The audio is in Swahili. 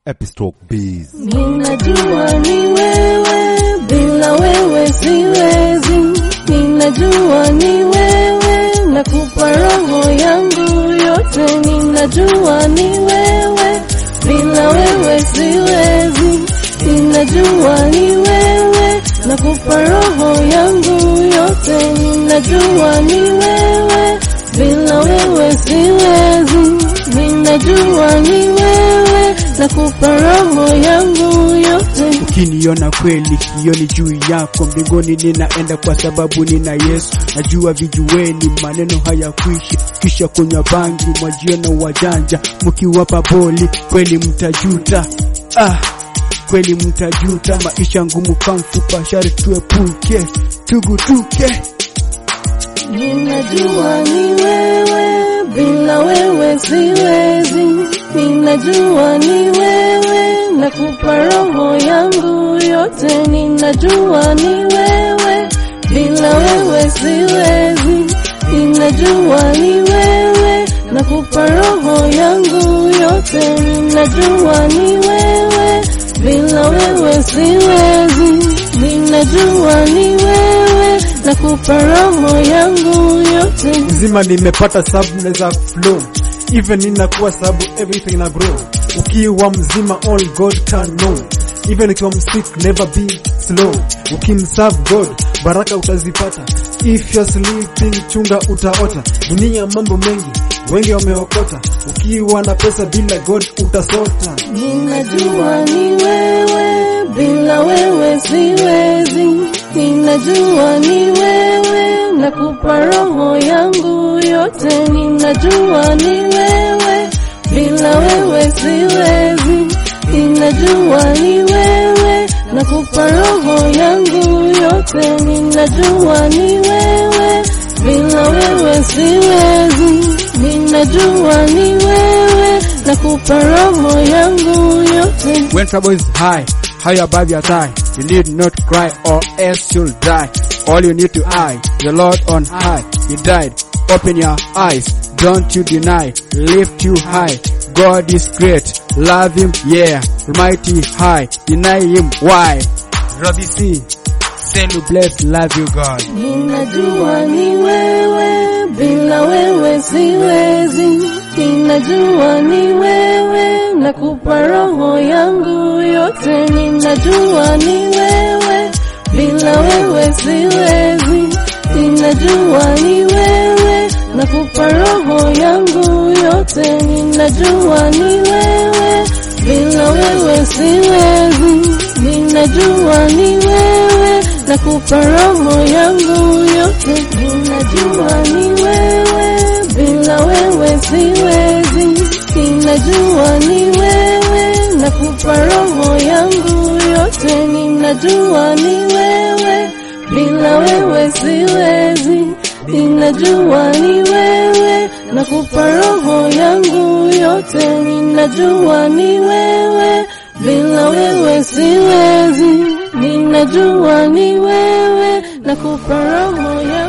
Epistroke Bees. Ninajua ni wewe, bila wewe siwezi. Ninajua ni wewe, nakupa roho yangu yote. Ninajua ni wewe, bila wewe siwezi. Ninajua ni wewe, nakupa roho yangu yote. Ninajua ni wewe, bila wewe siwezi. Ninajua ni wewe, nakupa roho yangu yote. Ukiniona kweli kioni juu yako mbinguni ninaenda kwa sababu nina Yesu. Najua vijueni maneno hayakwishi, kisha kunywa bangi mwajiona wajanja, mkiwapa boli kweli mtajuta. Ah, kweli mtajuta. Maisha ngumu kamfupa, shari tuepuke, tugutuke. Ninajua ni wewe, bila wewe siwezi. Ninajua ni wewe, nakupa roho yangu yote. Ninajua ni wewe, bila wewe siwezi. Ninajua ni wewe, nakupa roho yangu yote. Ninajua ni wewe, bila wewe siwezi. Ninajua ni wewe, nakupa roho yangu yote. Mzima nimepata sabu naweza flow even ninakuwa sabu everything na grow. Ukiwa mzima all God can know. Even ukiwa msick never be slow. Ukimserve God baraka utazipata. If you're sleeping chunga utaota. Dunia mambo mengi wengi wameokota. Ukiwa na pesa bila God utasota. Ninajua ni wewe, bila wewe siwezi. Ninajua ni wewe, nakupa roho yangu yote. Ninajua ni wewe, bila wewe siwezi. Ninajua ni wewe, nakupa roho yangu yote. Ninajua ni wewe, bila wewe siwezi. Ninajua ni wewe, nakupa roho yangu yote. When trouble is high, high above your thigh, you need not cry or else you'll die. All you need to eye, the Lord on high. He died. Open your eyes, don't you deny. Lift you high. God is great. Love him, yeah. Mighty high. Deny him, why? Robbie C. Send you bless, love you God. Ninajua ni wewe, bila wewe siwezi. Ninajua ni wewe, nakupa roho yangu yote. Ninajua ni wewe, bila wewe siwezi. Ninajua ni wewe, nakupa roho yangu yote. Ninajua ni wewe, bila wewe siwezi. Ninajua ni wewe, nakupa roho yangu yote. Ninajua ni wewe, bila wewe siwezi. Ninajua ni wewe, nakupa roho yangu yote. Ninajua ni wewe, bila wewe siwezi. Ninajua ni wewe, nakupa roho yangu yote. Ninajua ni wewe, bila wewe siwezi. Ninajua ni wewe, nakupa roho yangu